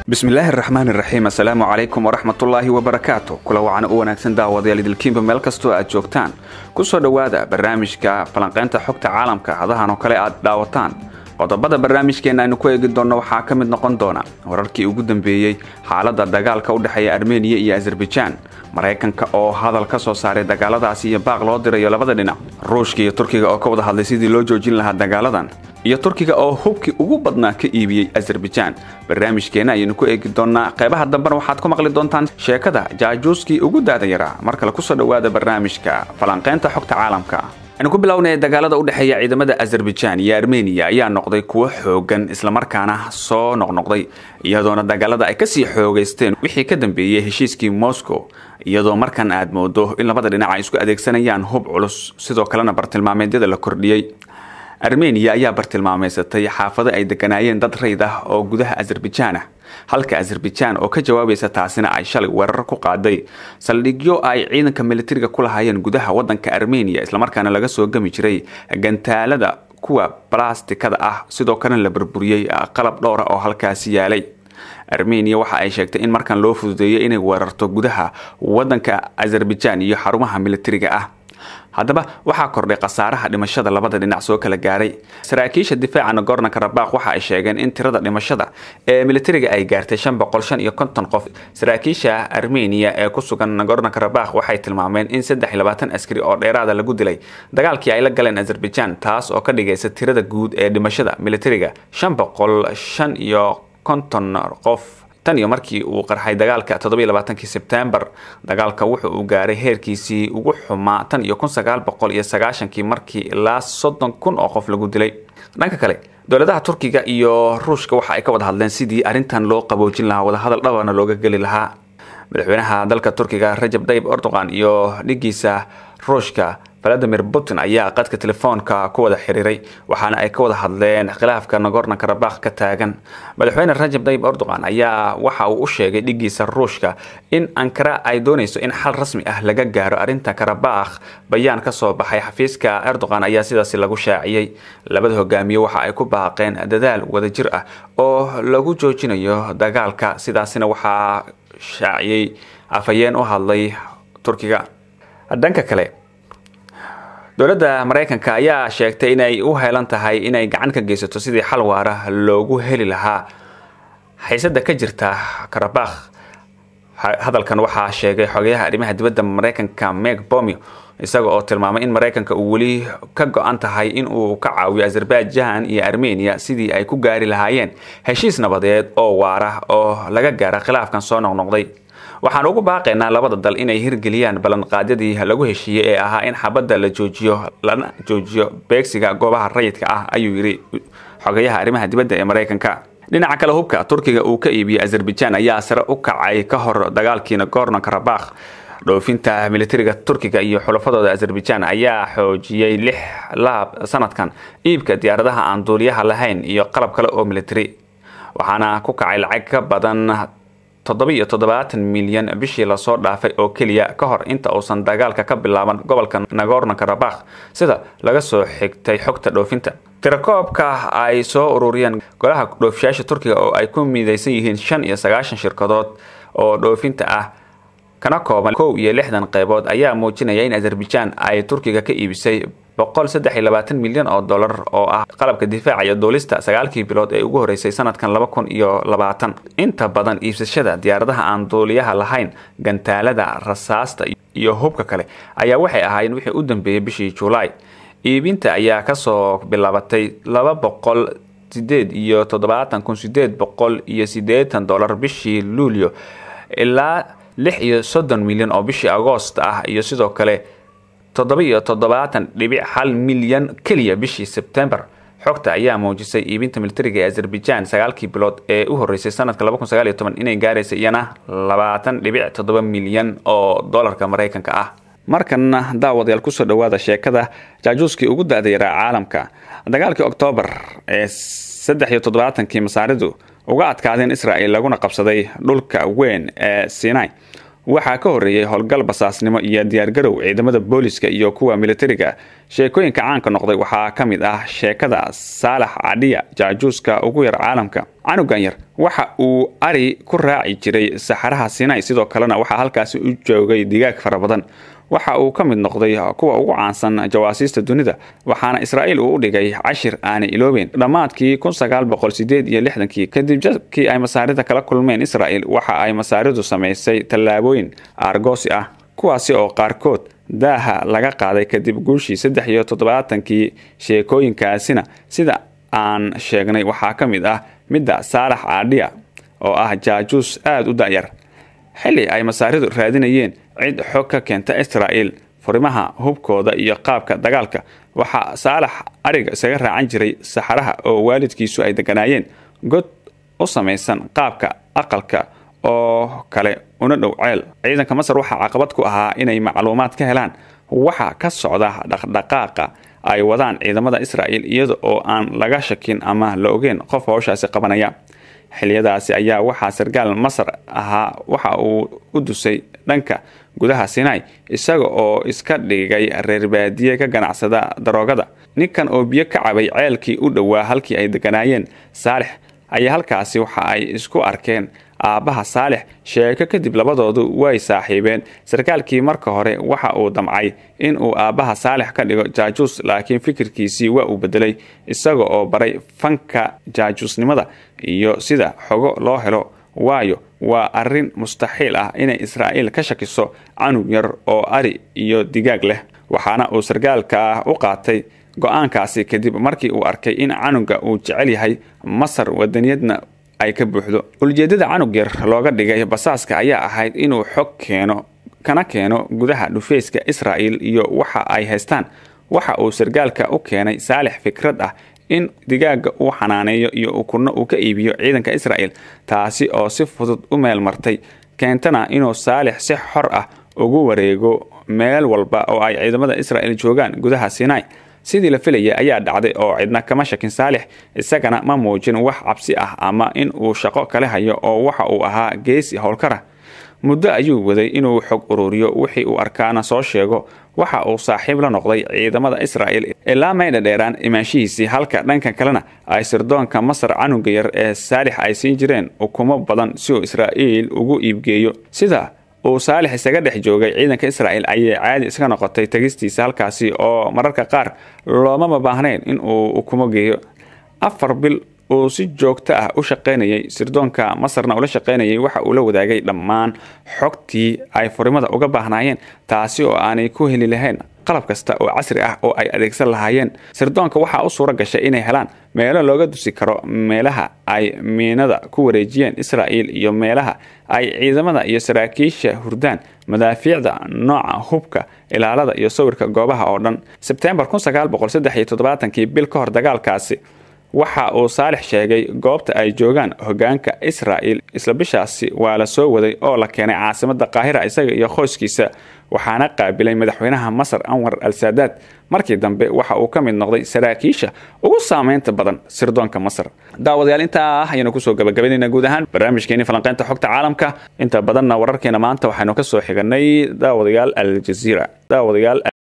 bismillaahi araxmaan iraxiim assalaamu calaykum waraxmatullaahi wabarakaatu kula wacana u wanaagsan daawadayaal idilkiinba meel kastoo aad joogtaan ku soo dhowaada barnaamijka falanqaynta xogta caalamka hadahan oo kale aad dhaawataan qodobada barnaamijkeenna aynu ku eegi doonno waxaa ka mid noqon doona wararkii ugu dambeeyey xaaladda dagaalka u dhexeeya armeniya iyo azerbaijaan maraykanka oo hadal ka soo saaray dagaaladaasi iyo baaq loo dirayo labada dhinac ruushka iyo turkiga oo ka wada hadlay sidii loo joojin lahaa dagaaladan iyo turkiga oo hubkii ugu badnaa ka iibiyey azerbaijaan barnaamijkeenna ayaynu ku eegi doonnaa qeybaha dambena waxaad ku maqli doontaan sheekada jaajuuskii ugu daada yaraa mar kale kusoo dhowaada barnaamijka falanqaynta xogta caalamka aynu ku bilownaya dagaalada u dhexeeya ciidamada azerbaijaan iyo armeniya ayaa noqday kuwo xoogan islamarkaana soo noqnoqday iyadoona dagaalada ay kasii xoogaysteen wixii ka dambeeyey heshiiskii moscow iyadoo markan aad moodo in labada dhinac ay isku adeegsanayaan hub culus sidoo kalena bartilmaameedyada la kordhiyey armeniya ayaa bartilmaameysatay xaafado ay deganaayeen dad rayd ah oo gudaha azerbaijaan ah halka azerbaijaan oo ka jawaabaysa taasina ay shalay weerar ku qaaday saldhigyo ay ciidanka militariga ku lahaayeen gudaha wadanka armeniya islamarkaana laga soo gami jiray gantaalada kuwa balastikada ah sidoo kalena la burburiyey qalab dhowra oo halkaasi yaalay armeniya waxa ay sheegtay in markan loo fududeeyay inay weerarto gudaha wadanka azerbaijaan iyo xarumaha militariga ah haddaba waxaa kordhay khasaaraha dhimashada labada dhinac soo kala gaaray saraakiisha difaaca nagorno karabakh waxa ay sheegeen in tirada dhimashada ee militariga ay gaartay shan boqol shan iyo konton qof saraakiisha armeniya ee ku sugan nagorno karabakh waxay tilmaameen in saddex iyo labaatan askari oo dheeraada lagu dilay dagaalkii ay la galeen azerbaijaan taas oo ka dhigaysa tirada guud ee dhimashada militariga shan boqol shan iyo konton qof tan iyo markii uu qarxay dagaalka toddobiyo labaatankii sebtembar dagaalka wuxuu uu gaaray heerkiisii ugu xumaa tan iyo kun sagaal boqol iyo sagaashankii markii ilaa soddon kun oo qof lagu dilay dhanka kale dowladaha turkiga iyo ruushka waxa ay ka wada hadleen sidii arrintan loo qaboojin lahaa wadahadal dhabana looga geli lahaa madaxweynaha dalka turkiga rajab tayyib erdogan iyo dhigiisa ruushka valadimir putin ayaa qadka telefoonka ku wada xiriiray waxaana ay ka wada hadleen khilaafka nagorno karabakh ka taagan madaxweyne rajab tayyib erdogan ayaa waxa uu u sheegay dhigiisa ruushka in ankara ay doonayso in xal rasmi ah laga gaaro arrinta karabakh bayaan ka soo baxay xafiiska erdogan ayaa sidaasi lagu shaaciyey labada hogaamiye waxa ay ku baaqeen dadaal wadajir ah oo lagu joojinayo dagaalka sidaasina waxaa shaaciyey afhayeen u hadlay turkiga dhanka kale dowladda maraykanka ayaa sheegtay inay u heelan tahay inay gacan ka geysato sidii xal waara loogu heli lahaa xiisada ka jirta karabakh hadalkan waxaa sheegay xogayaha arrimaha dibadda maraykanka meg bomio isaga oo tilmaamay in maraykanka uu weli ka go-an tahay in uu ka caawiyo azerbaijaan iyo armeniya sidii ay ku gaari lahaayeen heshiis nabadeed oo waara oo laga gaara khilaafkan soo noqnoqday waxaan ugu baaqaynaa labada dal inay hirgeliyaan ballanqaadyadii lagu heshiiyey ee ahaa in xabadda la joojiyo lana joojiyo beegsiga goobaha rayidka ah ayuu yidhi xogayaha arrimaha dibadda ee maraykanka dhinaca kale hubka turkiga uu ka iibiyey azerbaijaan ayaa sare u kacay ka hor dagaalkii nagorno karabakh dhoofinta militariga turkiga iyo xulafadooda azerbaijaan ayaa xoojiyey lix laab sanadkan iibka diyaaradaha aan duuliyaha lahayn iyo qalab kale oo militari waxaana ku kacay lacag ka badan toddobiiyo toddobaatan milyan bishii lasoo dhaafay oo keliya ka hor inta uusan dagaalka ka bilaaban gobolka nagorno karabakh sida laga soo xigtay xogta dhoofinta tirakoobka ay soo ururiyeen golaha dhoofishaasha turkiga oo ay ku midaysan yihiin shan iyo sagaashan shirkadood oo dhoofinta ah kana kooban kow iyo lixdan qeybood ayaa muujinaya in azerbaijaan ay turkiga ka iibisay boqol saddex iyo labaatan milyan oo dollar oo ah qalabka difaaca iyo duulista sagaalkii bilood ee ugu horeysay sanadkan laba kun iyo labaatan inta badan iibsashada diyaaradaha aan duuliyaha lahayn gantaalada rasaasta iyo hubka kale ayaa waxay ahaayeen wixii u dambeeyey bishii julaay iibinta ayaa kasoo bilaabatay laba boqol sideed iyo toddobaatan kun sideed boqol iyo sideetan dollar bishii luulyo ilaa lix iyo soddon milyan oo bishii agoost ah iyo sidoo kale toddoba iyo toddobaatan dhibic hal milyan keliya bishii sebtembar xogta ayaa muujisay iibinta militariga ee azerbaijaan sagaalkii bilood ee u horeysay sanadka laba kun sagaal iyo toban inay gaaraysa iyana labaatan dhibic toddoba milyan oo dollarka maraykanka ah markanna daawadayaal kusoo dhowaada sheekada jaajuuskii ugu da-da yaraa caalamka dagaalkii oktoobar ee saddex iyo toddobaatankii masaaridu uga adkaadeen israel laguna qabsaday dhulka weyn ee sinai waxaa ka horreeyey howlgal basaasnimo iyo diyaargarow ciidamada booliska iyo kuwa militariga sheekooyinka caanka noqday waxaa ka mid ah sheekada saalax cadhiya jaajuuska ugu yar caalamka canugan yar waxa uu ari ku raaci jiray saxaraha sinai sidoo kalena waxaa halkaasi u joogay digaag fara badan waxa uu ka mid noqday kuwa ugu caansan jawaasiista dunida waxaana israa'iil uu u dhigay cashir aanay iloobeen dhammaadkii iyo lixdankii kadib jadkii ay masaarida kala kulmeen israa'iil waxa ay masaaridu samaysay tallaabooyin aargoosi ah kuwaasi oo qaarkood daaha laga qaaday kadib guushii saddex iyo toddobaatankii sheekooyinkaasina sida aan sheegnay waxaa ka mid ah midda saalax caadhiya oo ah jaajuus aada u da'yar xilli ay masaaridu raadinayeen cid xog ka keenta israa'iil furimaha hubkooda iyo qaabka dagaalka waxaa saalax ariga isaga raacan jiray saxaraha oo waalidkiisu ay deganaayeen god u samaysan qaabka aqalka oo kale una dhow ceel ciidanka masar waxaa caqabad ku ahaa inay macluumaad ka helaan waxa ka socda dhaqdhaqaaqa ay wadaan ciidamada israa'iil iyada oo aan laga shakin ama la ogeen qof howshaasi qabanaya xiliyadaasi ayaa waxaa sarkaal masar ahaa waxa uu u dusay dhanka gudaha sinai isaga oo iska dhigay reer baadiye ka ganacsada daroogada ninkan oo biyo ka cabay ceelkii u dhowaa halkii ay deganaayeen saalix ayaa halkaasi waxa ay isku arkeen aabbaha saalix sheeko kadib labadoodu way saaxiibeen sarkaalkii marka hore waxa uu damcay in uu aabbaha saalix ka dhigo jaajuus laakiin fikirkiisii waa uu bedelay isaga oo baray fanka jaajuusnimada iyo sida xogo loo helo waayo waa arrin mustaxiil ah inay israa'iil ka shakiso canug yar oo ari iyo digaag leh waxaana uu sarkaalka u qaatay go-aankaasi kadib markii uu arkay in canuga uu jecel yahay masar wadaniyadna ay ka buuxdo ulijeedada canug yar looga dhigay basaaska ayaa ahayd inuu xog keeno kana keeno gudaha dhufeyska israa'iil iyo waxa ay haystaan waxa uu sarkaalka u keenay saalix fikrad ah in digaaga uu xanaaneeyo iyo ukunno uu ka iibiyo ciidanka israa'iil taasi oo si fudud u meel martay keentana inuu saalix si xor ah ugu wareego meel walba oo ay ciidamada israa'iil joogaan gudaha sinai sidii la filayay ayaa dhacday oo cidna kama shakin saalix isagana ma muujin wax cabsi ah ama in uu shaqo kale hayo oo waxa uu ahaa geesi howlkara muddo ayuu waday inuu xog ururiyo wixii uu arkaana soo sheego waxa uu saaxiib la noqday ciidamada israa'iil ilaa maydha dheeraan imaanshihiisii halka dhanka kalena ay sirdoonka masar canuga yar ee saalix ay siin jireen ukumo badan si uu israa'iil ugu iibgeeyo sida uu saalix isaga dhex joogay ciidanka israa'iil ayay caadi iska noqotay tegistiisa halkaasi oo mararka qaar loomama baahnayn in uu ukumo geeyo afar bil uu si joogto ah u shaqaynayay sirdoonka masarna ula shaqaynayay waxa uu la wadaagay dhammaan xogtii ay furimada uga baahnaayeen taasi oo aanay ku heli lahayn qalab kasta oo casri ah oo ay adeegsan lahaayeen sirdoonka waxaa u suura gashay inay helaan meelo looga dusi karo meelaha ay miinada ku wareejiyeen israa'iil iyo meelaha ay ciidamada iyo saraakiisha hurdaan madaafiicda nooca hubka ilaalada iyo sawirka goobaha oo dhan sebtembar kii bil ka hor dagaalkaasi waxa uu saalix sheegay goobta ay joogaan hogaanka israa'iil isla bishaasi waa la soo waday oo la keenay caasimada qaahira isaga iyo qoyskiisa waxaana qaabilay madaxweynaha masar anwar al saadaad markii dambe waxa uu ka mid noqday saraakiisha ugu saameynta badan sirdoonka masar daawadayaal intaa ah ayaynu kusoo gabagabaynayna guud ahaan barnaamijkeeni falanqeynta xogta caalamka inta badanna wararkeena maanta waxaynu ka soo xiganay daawadayaal aljaziira daawadayaal